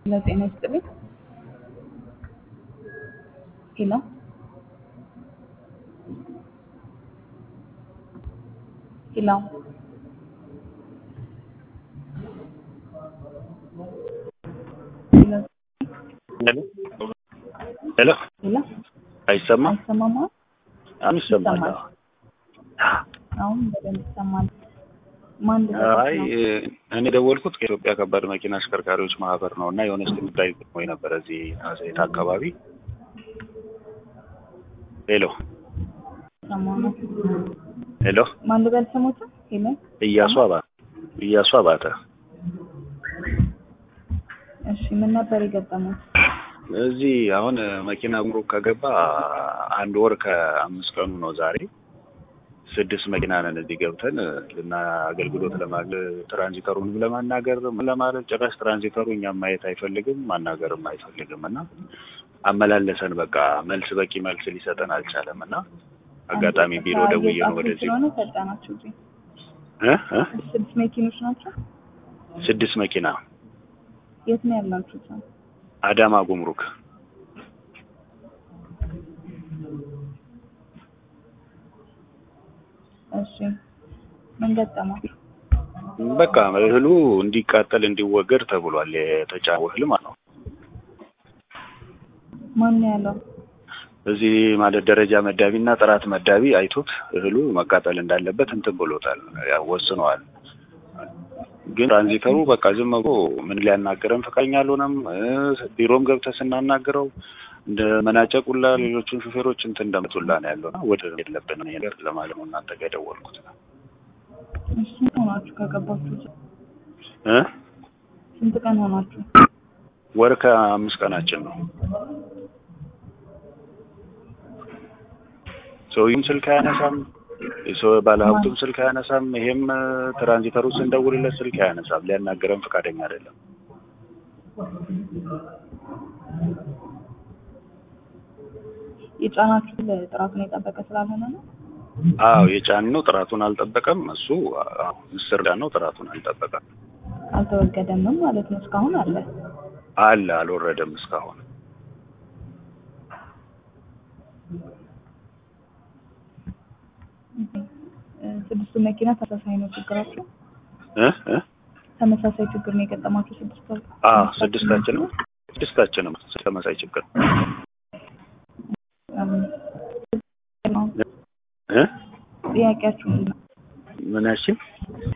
ለጤና ይስጥልኝ። ሄሎ ሄሎ ሄሎ ሄሎ ሄሎ ሄሎ አይሰማም? አይሰማም? አሁን ይሰማል። ይሰማል። አሁን በደንብ ይሰማል። ማን አይ እኔ ደወልኩት ከኢትዮጵያ ከባድ መኪና አሽከርካሪዎች ማህበር ነው እና የሆነች ጉዳይ ገጥሞኝ ነበረ እዚህ አዘይት አካባቢ። ሄሎ ሰማሁ ነው። ሄሎ ማን ልበል ስሞታ? ሄሎ እያሱ አባተ እያሱ አባተ እሺ፣ ምን ነበር የገጠሙት? እዚህ አሁን መኪና ጉምሩክ ከገባ አንድ ወር ከአምስት ቀኑ ነው ዛሬ። ስድስት መኪና ነን እዚህ ገብተን ልና አገልግሎት ለማለ ትራንዚተሩንም ለማናገር ለማለት ጭራሽ ትራንዚተሩ እኛም ማየት አይፈልግም ማናገርም አይፈልግም እና አመላለሰን በቃ መልስ በቂ መልስ ሊሰጠን አልቻለም እና አጋጣሚ ቢሮ ደውዬ ነው ወደዚህ ስለሆነ ፈጣናችሁ እዚህ እ እ ስድስት መኪኖች ናቸው። ስድስት መኪና የት ነው ያላችሁት? አዳማ ጉምሩክ እሺ፣ ምን ገጠማችሁ? በቃ እህሉ እንዲቃጠል እንዲወገድ ተብሏል። የተጫነው እህል ማለት ነው። ማን ነው ያለው? እዚህ ማለት ደረጃ መዳቢ እና ጥራት መዳቢ አይቶት እህሉ መቃጠል እንዳለበት እንትን ብሎታል፣ ያው ወስነዋል። ግን ትራንዚተሩ በቃ ዝም ብሎ ምን ሊያናገረን ፈቃደኛ አልሆነም። ቢሮም ገብተህ ስናናግረው እንደ መናጨቁላ ሌሎቹን ሹፌሮች እንትን እንደምትውላ ነው ያለው። ወደ የለብን ነገር ለማለት ነው እናንተ ጋር የደወልኩት እሺ፣ ስንት ሆናችሁ ከገባችሁ? እ ስንት ቀን ሆናችሁ? ወር ከአምስት ቀናችን ነው። ሰውዬም ስልክ አያነሳም፣ የሰው ባለሀብቱም ስልክ አያነሳም። ይሄም ትራንዚተሩ ስንደውልለት ስልክ አያነሳም። ሊያናገረን ፈቃደኛ አይደለም። የጫናችሁ ጥራቱን የጠበቀ ስላልሆነ ነው። አዎ የጫንነው ጥራቱን አልጠበቀም። እሱ አዎ ምስር ነው ጥራቱን አልጠበቀም። አልተወገደምም ማለት ነው። እስካሁን አለ። አለ አልወረደም እስካሁን። ስድስቱ መኪና ተመሳሳይ ነው ችግራቸው? እ እ ተመሳሳይ ችግር ነው የገጠማችሁ ስድስቱ? አዎ ስድስታችንም ስድስታችንም ተመሳሳይ ችግር እ ጥያቄያችሁ ምንድን ነው? ምናችን